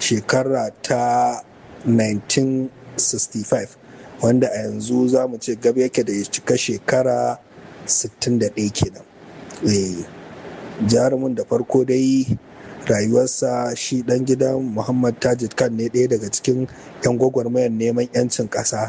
shekara ta 1965 wanda a yanzu za mu ce gaba yake da ya cika shekara 61 kenan jarumin da farko dai rayuwarsa shi dan gidan muhammad tajid khan ne ɗaya daga cikin 'yan gwagwarmayar neman 'yancin ƙasa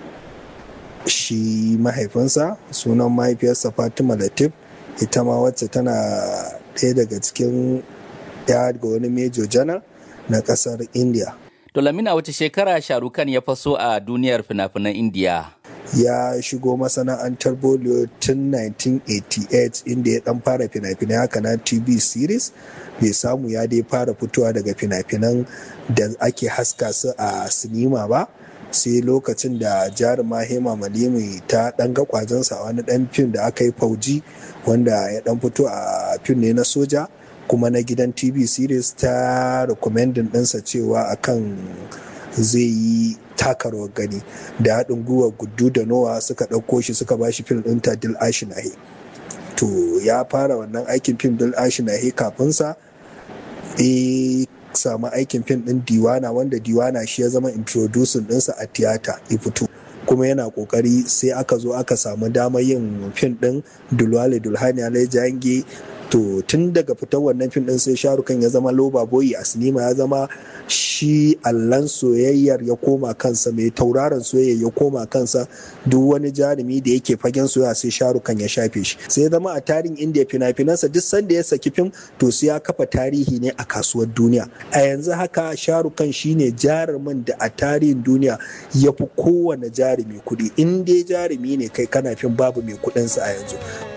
shi mahaifinsa sunan mahaifiyarsa fatima latif ita ma wacce tana ɗaya daga cikin ya ga wani mejo janar na ƙasar india to lamina wace shekara sharukan ya faso a duniyar fina-finan indiya ya shigo masana'antar bollywood tun 1988 inda ya dan fara fina-finai haka na tv series bai samu ya dai fara fitowa daga fina-finan da ake haska su a sinima ba sai lokacin da jaruma hema malimi ta dan ga kwazonsa a wani dan fim da aka yi fauji wanda ya dan fito a fim ne na soja kuma na gidan tv series ta recommending ɗinsa cewa akan zai yi taka rawar gani da haɗin gwiwa gudu da nowa suka ɗauko shi suka ba shi fim ɗin ta dil ashinahi to ya fara wannan aikin fim dil ashinahi kafinsa e samu aikin fim ɗin diwana wanda diwana shi ya zama introducing ɗinsa a tiyata ya fito kuma yana kokari sai aka zo aka samu damar yin fim ɗin dulwale dulhani alai jange to tun daga fitar wannan fim din sai sharukan ya zama loba boyi a sinima ya zama shi allan soyayyar ya koma kansa mai tauraron soyayya ya koma kansa duk wani jarumi da yake fagen soyayya sai sharukan ya shafe shi sai ya zama a tarihin indiya fina-finansa duk sanda ya saki fim to sai ya kafa tarihi ne a kasuwar duniya a yanzu haka sharukan shine jarumin da a tarihin duniya ya fi kowane jarumi kuɗi in dai jarumi ne kai kana fim babu mai kuɗinsa a yanzu